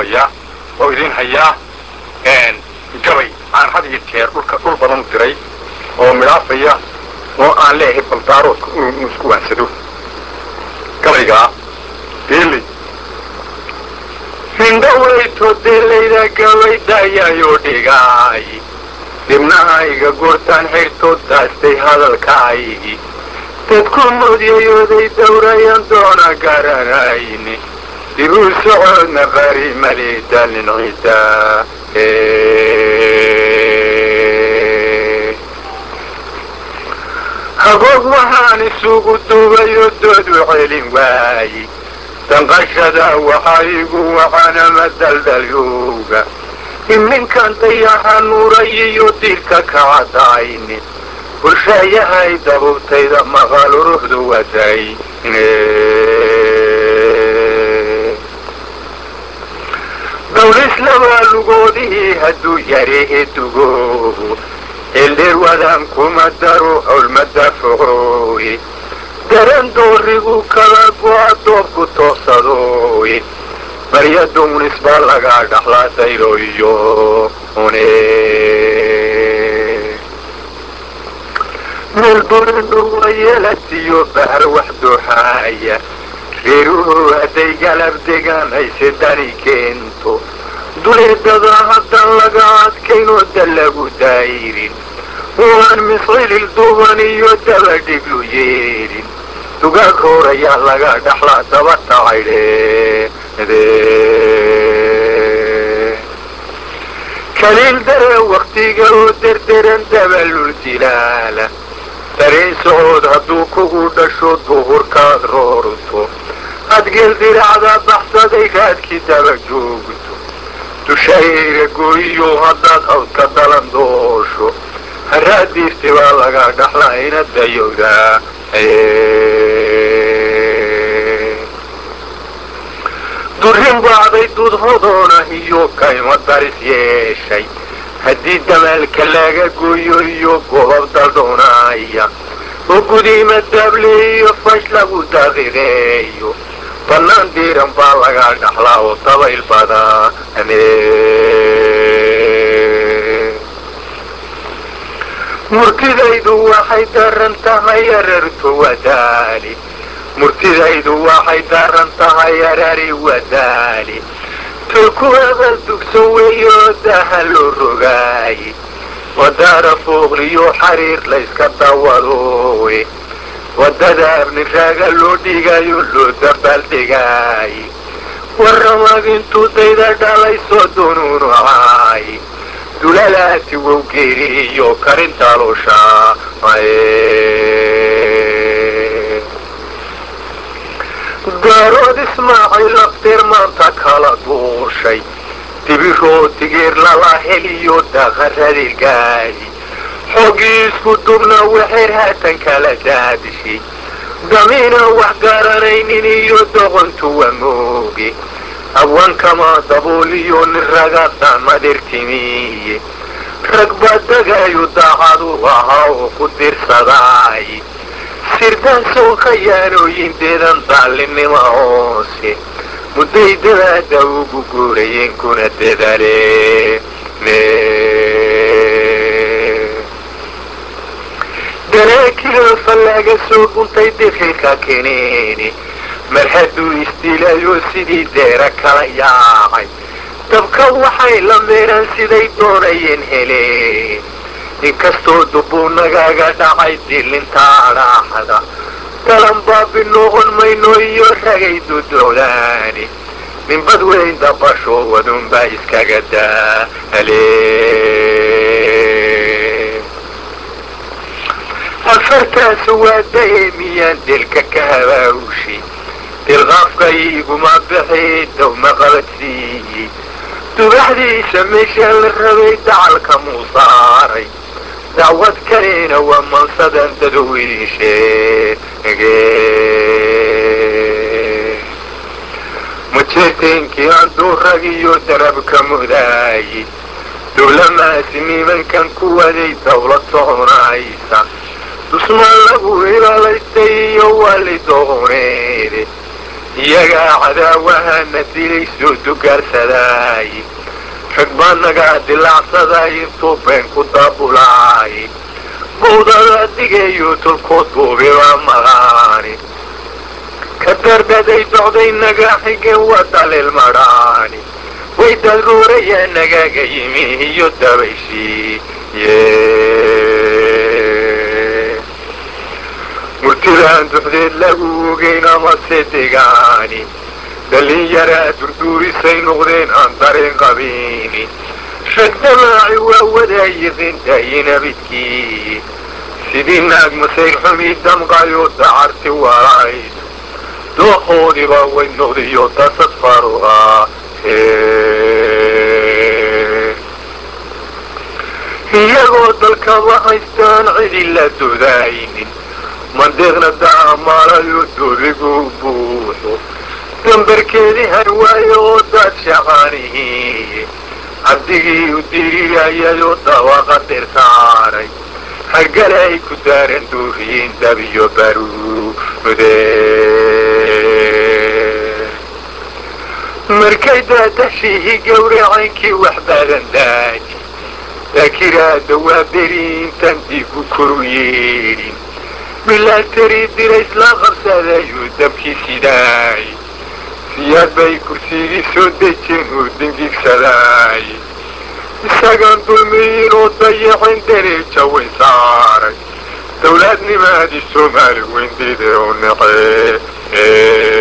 bilaabayaa oo idin hayaa gabay aan had iyo jeer dhulka dhul badan u diray oo midhaafaya oo aan leeyahay baldaaroodka inuu isku waansado gabaygaa beeley hindhaweyto deelayda gabaydayayoo dhigaay dibnahayga goortaan xirtood daastay hadalkaaygi dadku moodiyayooday dawrayan doona garanayni dibuu socoodna qari maleedalin cida hagoog waxaan isugu duubayo dood u celin waaye danqashada waxaa igu wacanama daldalyowga iminkan dayaxa nuuray iyo diirka kacadayni bulshaayahay dabubtayda maqal uruxdu waday dawlislabaa lugoodihii hadduu yarehe dugoobo eldheer wadaan kuma daro howlmada foqooye daran doorigu kala go'a doobku toobsadooye barya dumnis baa lagaa dhaxlaa daylo iyo une meel burindhuwa yeelatiyo bahar wax dooxaaya reeruhu hadday galab degaan hayse dani keento duleedada haddan laga adkaynoo da lagu dayrin waan miscilil duban iyo dabadhiglu yeelin dugaag horayaa laga dhaxlaa daba tacaydhe kaliil dare waktiga oo derderan dabalul jilaala dareen socod hadduu kugu dhasho duhurkaad roorto adgeel diracda baxsaday raadkii daba joogto dushayra gooyiyo haddaad hawdka dalan doosho haraadiirti baa laga dhaxlaa ina dayowdaa durin bacday dudhodoona iyo kaymo daris yeeshay haddii damaalka laga gooyo iyo gobab daldhoonaya oo gudiima daable iyo fash lagu daqiiqeeyo bannaan diiran baa laga dhaxlaa oo dabayl badane murtidaydu waxay daran tahay ararto wadaali murtidaydu waxay daran tahay arari wadaali tolku abal dugsan weeyo daha loo rogaaye wadaara fooqliyo xariir layska dawadooye wadada abniraaga loo dhigayo loo dabaaldhigaaye warramag intuu dayda dhalay soo dunuunucaaye dulalaati wow geeriyo karintaloosha daarood ismaaciil lafteer maanta kala duushay dibiroo digeer lala heliyo daqaradii gaadi xoogii isku dubna waxeer haatan kala daadishay damiina wax garanaynin iyo doqontuwa mooge hawaankama dabooliyo nin raga damadirtimiye rag baa dagayu daacadu ahaa oo ku dirsadaay sirdaan sow khayaanooyindeedan daallinima hoose mudday dadaada ugu guurayeen kuna dadale dalaakiloo fallaaga soo guntay difilka keneene mar hadduu isdiilayo sidii deera kala yaacay dabka waxay la meeraan siday doonayeen heleen inkastoo dubbuu nagaga dhacay dilintaa dhaaxda dalan baabi noqon mayno iyo ragay dudocdaani ninbad weyn dabasho wadunbaa iskaga daale afartaas waa daheemiyaan dilka ka habaawshay dilqaafka iguma bixi dawma qabadsiiyey dubaxdiisa meeshaa la rabay dacalka muu saaray dacwad kalena waa mansadan dadoweynsheege mujeerteenkii anduu rag iyo darabka mudaaye dowlamaasi nimankan ku waday dawlad soconaysa dusmaan lagu ilaalaystay iyo wali dooneede iyagaa cadaawahana dilay soo dugaarsaday rag baa nagaa dilaacsaday intuu been ku daabulaay bawdada digayo tolkood buubibaa maqaani ka dardaday docday nagaa xigeen waa dalil madhaani way dadruurayaa nagaaga yimi iyo dabayshii murtidaan duxdeed lagu ogeyn amase degaani dhallinyaraa durduurisay noqdeen aan dareen qabiini rag damaaci waa wadaayiqin daayinabidkii sidii naag masayr xumi damqayo dacarti walayso dooqoodiba way noqdiyo dasad faruqa iyagoo dalkaba haystaan cidi la dodaynin mandeeqna daamaalayo doobigu buuxo dambarkeedii harwaayo oo daad shaqaanihi cabdigii u dirirayayoo dawaqa dirsaaray hargale ay ku daaran duuriyiin dabiyo baruude markay daadashiihii gawracaynkii wax badan daaji daakiraada waa beri intaan digu koru yeedhin milaatari dira isla qabsadayuu dabkii sidaay siyaad bay kursigii soo dejeen oo dingigsaday isagaan dulmiyin oo dayacin dareeja way saaray dawlaadnimaadii soomaali weyndeeda oo naqe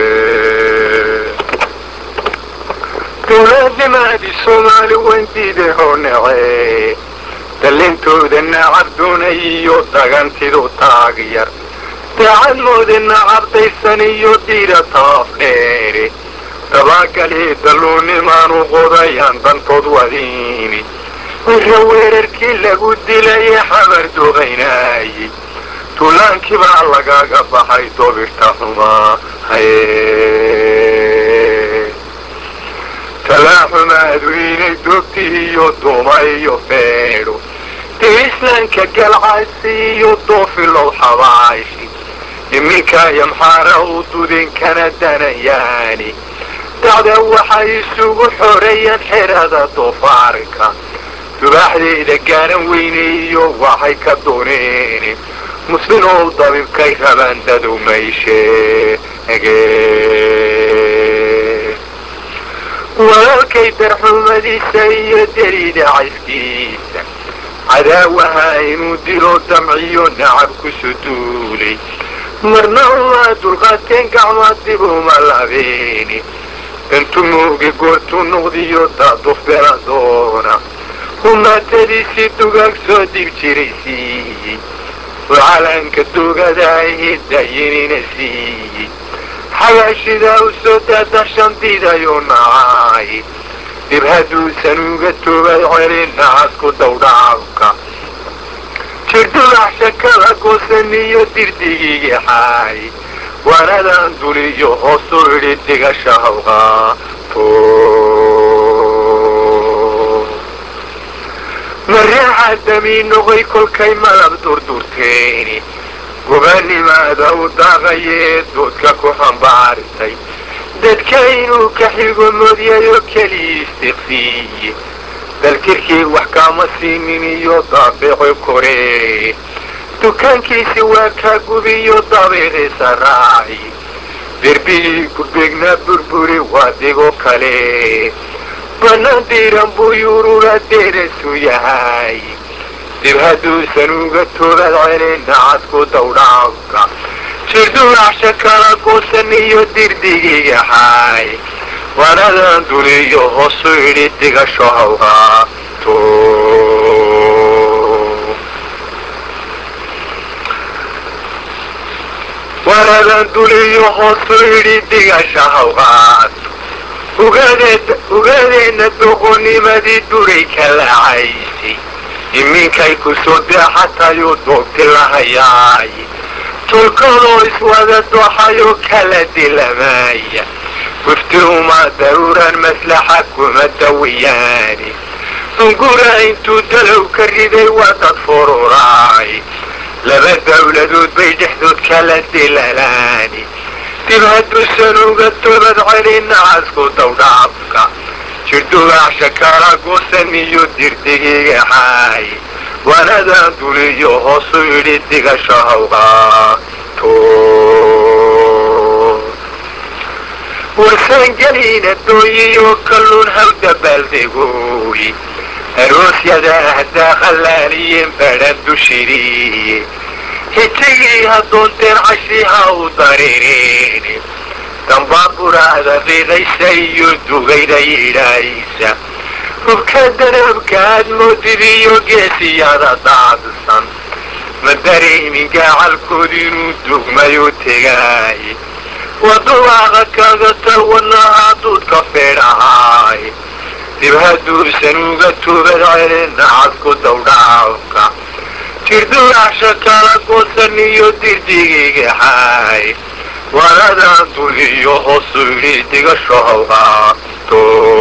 dawlaadnimaadii soomaali weyndiida oo nace dallintooda nacab doonay iyo dagantidu taag yar daacadmoodana cabdaysan iyo diira taaf dheere dabaagalii dalluunimaanu qodayaan dantood wadiini wira weerarkii lagu dilaye xamar duqaynaayey tuulaankii baa lagaga baxay dobirta xumaa talaaxumaadu inay doogti iyo duuma iyo feedho dee islaanka galcaysi iyo doofilow xabaashi iminka yamxaara u dudin kana danayaani dacda waxay isugu xoreeyeen xerada doofaarka dubaaxdeeda gaaran weyne iyo waxay ka dooneen muslinow dabibkay rabaan dadow maysheege walaalkay darxumadiisa iyo derida cayskiisa cadaawaha inuu dilo damciyo nacab ku suduulay marna umaa dulqaateen gacmaad dib uma labeeni intu muugi goortuu noqdiyo daaduf beladoona humaatadiisii dugaag soo dib jiray siiyey oo calaanka dugadaahi dayinina siiyey xabaashidaa u soo daada shandiidayuu nacay dib hadduusan uga toobay celin nacasku dawdhaabka jirdudax shakada goosan iyo dirdigigi xaay waanadan duliyo hoosu idhi digasha hawqaato mareexa damii noqoy kolkay malab durdurteeni gobaanimaada u daaqayee doodka ku xambaarisay dadka inuu ka xigo moodyayo kelii istiqsiiye dalkirkii wax kaama siinin iyo daabeeco koree dukaankiisi waa kaa gubiyo dabeeqiisa raaci derbigii gurbeegnaa burburi waa digo kale bannaan diiran buu yuurura deerasu yahay dib hadduusan uga toobad celin nacadku dawdhaabka jirdulacsha kala goosan iyo dirdigiga xaay waanadan duliyo hoosu idhi digasho hawqaato waanadan duliyo hoosu idhi digasha hawqaato ugaadeenna doqonimadii duray ka lacaysay iminkay ku soo deexatayuu doogti lahayaay tulkadoo iswada dooxayoo kala dilamaaya wifti uma daruuraan maslaxa kuma dawiyaani dungura intuu dalow ka riday waa dad fururaay laba dawladood bay dhexdood kala dilalaani dib hadduusan uga toobad celin nacasku dawdhaafka jirdugaacsha kala goosan iyo dirdigiga xaay waanadan duliyo hoosu idhi digasha hawqaato warsangeliina dooyiyo kalluun hawda baaldegooy aroosyada ahdaa khallaaliyeen badhan dushiriye hijigii haddoonteen cashiha u dareereen dambaaburaada qiiqaysa iyo dugayda yidhaaysa hubka danabka aad moodid iyo geesiyada daadsan ma dareemin gaacalkood inuu dugmayo tegaay wadubaaqa kaga talwanahaa duudka feedhahaay dib hadduusan uga toobad celin nacadku dawdhaafka jirdugaacsha kala goosan iyo dirdigigaxaay waanadan duliyo hoosu idhi digasho hawqaato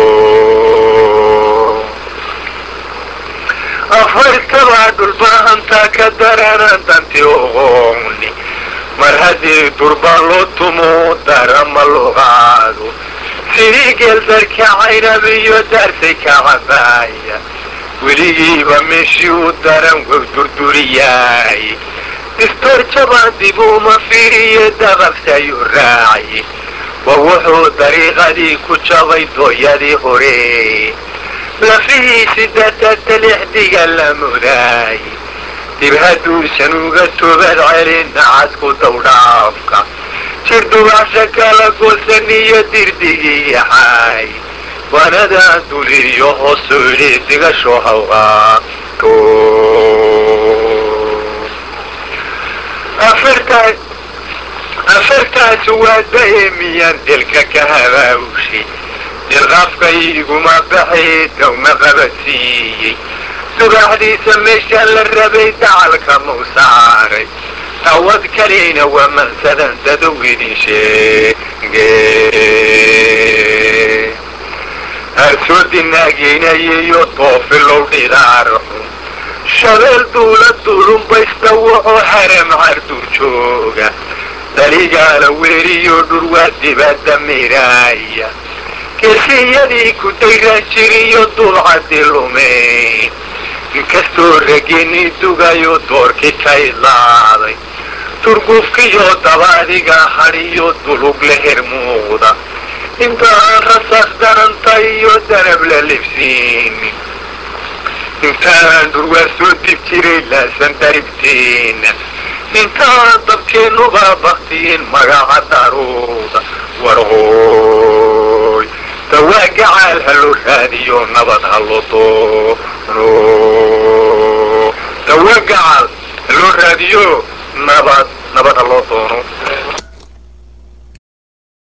afartabaa dhulbahantaa ka daranan danti oqooni mar haddii durba loo tumo darama loo qaado sidii geeldarka caynab iyo daarsay ka cabaaya weligiiba meeshii u daran wow durduriyaay distoor jabaan dib uma fiiriye daqabsayu raaci wa wuxuu dariiqadii ku jabay dooyadii hore lafihiisi dartata lixdiga la mudaay dib hadduusan uga toobad celin nacasku dawdhaafka jirdugaasha kala goosan iyo dirdigii yaxaay waanadan duliyo hoosu idhi digasho hawqaato afartaas waa dahemiyaan dilka ka habaawshi dilqaafka iguma baxay dawma qabadsiiyey subaxdiisa meeshaan la rabay dacalka mau saaray awad kalina waa mansadan dadow idin sheege harsoodinaageynayaiyo doofilow dhidaarxun shabeel duula duulunbaysta wuxuu haram cardur jooga daligaala weeriyo dhurwaa dibadda miraaya kesiyadii ku dayran jiriyo dulcadi lumeyn inkastoo ragenii dugayo doorkii ka idlaaday turgufkiyo dabaadiga hadhiyo dulug la hermuuqda intaan rasaas daranta iyo danab la libsiinin intaan dhurwaa soo dib jiray laasan daribteena intaan dabkeennuba baktiyin magaca daruuda warqooy dawaa gacaal ha loo raadiyo nabad ha loo doono dawaa gacaal ha loo raadiyo nabad nabad ha loo doono